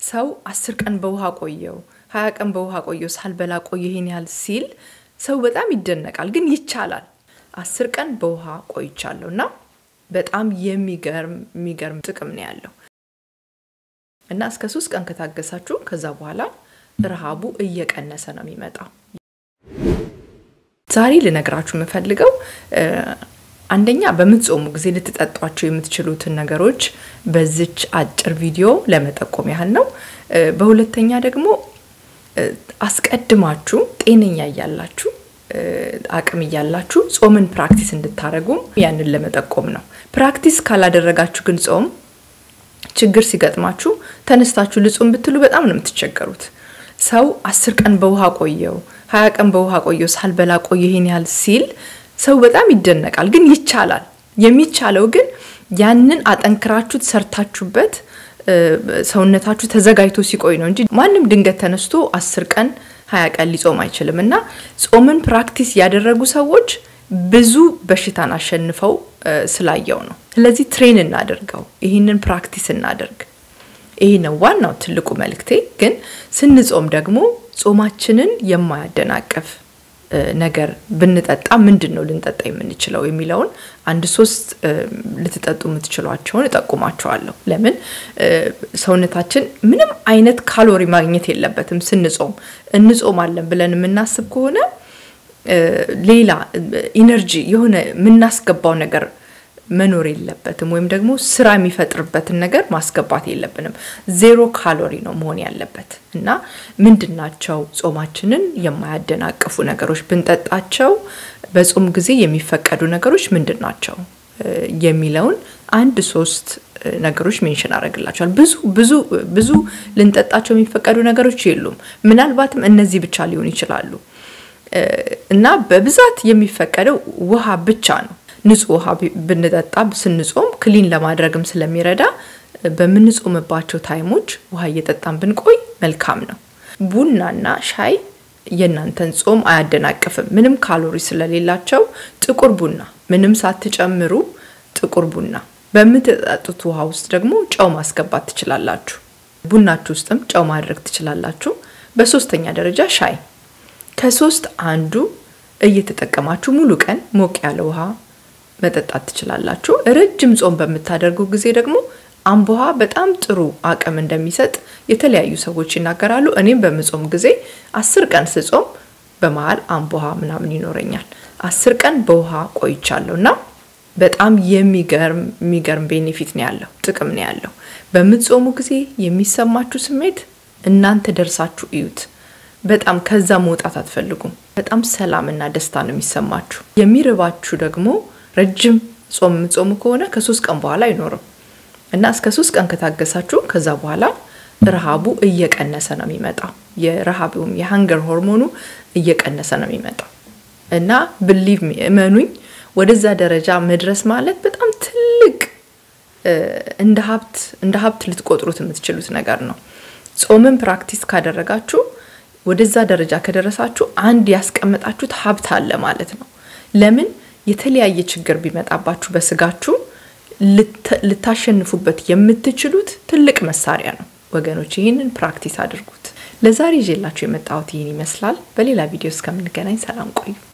ሰው አስር ቀን በውሃ ቆየው ሀያ ቀን በውሃ ቆየው ሳልበላ ቆየ ይሄን ያህል ሲል ሰው በጣም ይደነቃል። ግን ይቻላል። አስር ቀን በውሃ ቆይቻለሁ እና በጣም የሚገርም የሚገርም ጥቅም ነው ያለው እና እስከ ሶስት ቀን ከታገሳችሁ ከዛ በኋላ ረሃቡ እየቀነሰ ነው የሚመጣው። ዛሬ ልነግራችሁ የምፈልገው አንደኛ በምትጾሙ ጊዜ ልትጠጧቸው የምትችሉትን ነገሮች በዚች አጭር ቪዲዮ ለመጠቆም ያህል ነው። በሁለተኛ ደግሞ አስቀድማችሁ ጤነኛ እያላችሁ አቅም እያላችሁ ጾምን ፕራክቲስ እንድታደረጉም ያንን ለመጠቆም ነው። ፕራክቲስ ካላደረጋችሁ ግን ጾም ችግር ሲገጥማችሁ ተነስታችሁ ልጾም ብትሉ በጣም ነው የምትቸገሩት። ሰው አስር ቀን በውሃ ቆየው ሀያ ቀን በውሃ ቆየው ሳልበላ ቆየ ይሄን ያህል ሲል ሰው በጣም ይደነቃል። ግን ይቻላል። የሚቻለው ግን ያንን አጠንክራችሁት ሰርታችሁበት ሰውነታችሁ ተዘጋጅቶ ሲቆይ ነው እንጂ ማንም ድንገት ተነስቶ አስር ቀን ሀያ ቀን ሊጾም አይችልም። እና ጾምን ፕራክቲስ ያደረጉ ሰዎች ብዙ በሽታን አሸንፈው ስላየው ነው። ስለዚህ ትሬን እናደርገው፣ ይህንን ፕራክቲስ እናደርግ። ይህ ነው ዋናው ትልቁ መልእክቴ። ግን ስንጾም ደግሞ ጾማችንን የማያደናቅፍ ነገር ብንጠጣ ምንድን ነው ልንጠጣ የምንችለው የሚለውን አንድ ሶስት ልትጠጡ የምትችሏቸውን እጠቁማቸዋለሁ። ለምን ሰውነታችን ምንም አይነት ካሎሪ ማግኘት የለበትም ስንጾም። እንጾማለን ብለን የምናስብ ከሆነ ሌላ ኢነርጂ የሆነ የምናስገባው ነገር መኖር የለበትም ወይም ደግሞ ስራ የሚፈጥርበትን ነገር ማስገባት የለብንም። ዜሮ ካሎሪ ነው መሆን ያለበት እና ምንድን ናቸው ጾማችንን የማያደናቅፉ ነገሮች ብንጠጣቸው በጾም ጊዜ የሚፈቀዱ ነገሮች ምንድን ናቸው የሚለውን አንድ ሶስት ነገሮች ሜንሽን አደርግላቸዋል። ብዙ ብዙ ብዙ ልንጠጣቸው የሚፈቀዱ ነገሮች የሉም። ምናልባትም እነዚህ ብቻ ሊሆኑ ይችላሉ እና በብዛት የሚፈቀደው ውሃ ብቻ ነው። ንጹህ ውሃ ብንጠጣ ስንጾም ክሊን ለማድረግም ስለሚረዳ በምንጾምባቸው ታይሞች ውሃ እየጠጣን ብንቆይ መልካም ነው። ቡናና ሻይ የእናንተን ጾም አያደናቅፍም። ምንም ካሎሪ ስለሌላቸው ጥቁር ቡና ምንም ሳትጨምሩ ጥቁር ቡና በምትጠጡት ውሃ ውስጥ ደግሞ ጨው ማስገባት ትችላላችሁ። ቡናችሁ ውስጥም ጨው ማድረግ ትችላላችሁ። በሶስተኛ ደረጃ ሻይ ከሶስት አንዱ እየተጠቀማችሁ ሙሉ ቀን ሞቅ ያለ ውሃ መጠጣት ትችላላችሁ። ረጅም ጾም በምታደርጉ ጊዜ ደግሞ አምቦሃ በጣም ጥሩ አቅም እንደሚሰጥ የተለያዩ ሰዎች ይናገራሉ። እኔም በምጾም ጊዜ አስር ቀን ስጾም በመሀል አምቦሃ ምናምን ይኖረኛል። አስር ቀን በውሃ ቆይቻለሁ እና በጣም የሚገርም የሚገርም ቤኔፊት ነው ያለው፣ ጥቅም ነው ያለው። በምትጾሙ ጊዜ የሚሰማችሁ ስሜት እናንተ ደርሳችሁ እዩት። በጣም ከዛ መውጣት አትፈልጉም። በጣም ሰላምና ደስታ ነው የሚሰማችሁ። የሚርባችሁ ደግሞ ረጅም ጾም የምትጾሙ ከሆነ ከሶስት ቀን በኋላ አይኖርም እና እስከ ሶስት ቀን ከታገሳችሁ ከዛ በኋላ ረሃቡ እየቀነሰ ነው የሚመጣው። የረሃቡም የሀንገር ሆርሞኑ እየቀነሰ ነው የሚመጣው እና ብሊቭ እመኑኝ፣ ወደዛ ደረጃ መድረስ ማለት በጣም ትልቅ እንደ ሀብት እንደ ሀብት ልትቆጥሩት የምትችሉት ነገር ነው። ጾምን ፕራክቲስ ካደረጋችሁ ወደዛ ደረጃ ከደረሳችሁ አንድ ያስቀመጣችሁት ሀብት አለ ማለት ነው። ለምን የተለያየ ችግር ቢመጣባችሁ በስጋችሁ ልታሸንፉበት የምትችሉት ትልቅ መሳሪያ ነው ወገኖች። ይህንን ፕራክቲስ አድርጉት። ለዛሬ ይዤላችሁ የመጣሁት ይህን ይመስላል። በሌላ ቪዲዮ እስከምንገናኝ ሰላም ቆዩ።